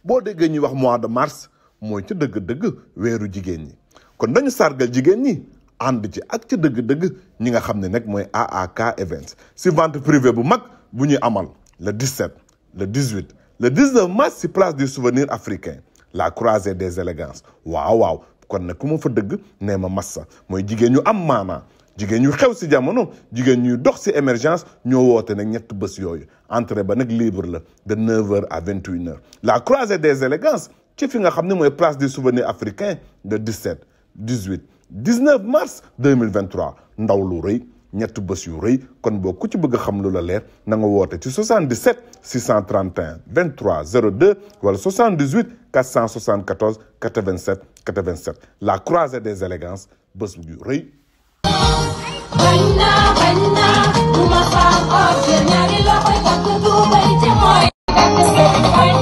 boo déggee ñuy wax mois de mars mooy ci dëgg-dëgg weeru jigéen ñi kon dañu sargal jigéen ñi ànd ci ak ci dëgg-dëgg ñi nga xam ne nag mooy AAK Events si vente privée bu mag bu ñuy amal le 17 le 18 le 19 mars si place du souvenir africain la croisée des élégances waaw waaw kon nag ku ma fa dëgg nee ma massa mooy jigéen ñu am maanaa jigéen ñu xew si jamono jigéen ñuy dox si émergence ñoo woote nag ñett bés yooyu entrée ba nag libre la de 9h à 21h la croisée des élégances ci fi nga xam ne mooy place du souvenir africain de 17 18 19 mars 2023 ndaw lu rëy ñett bés yu rëy kon boo ku ci bëgg a xam lu la leer na nga woote ci 77 631 23 02 wala 78 474 87 87 la croisée des élégances bés yu rëy. bañ naa bañ naa du ma faam or jël ñaari loxoy takk tuubay te mooy takk seen mooy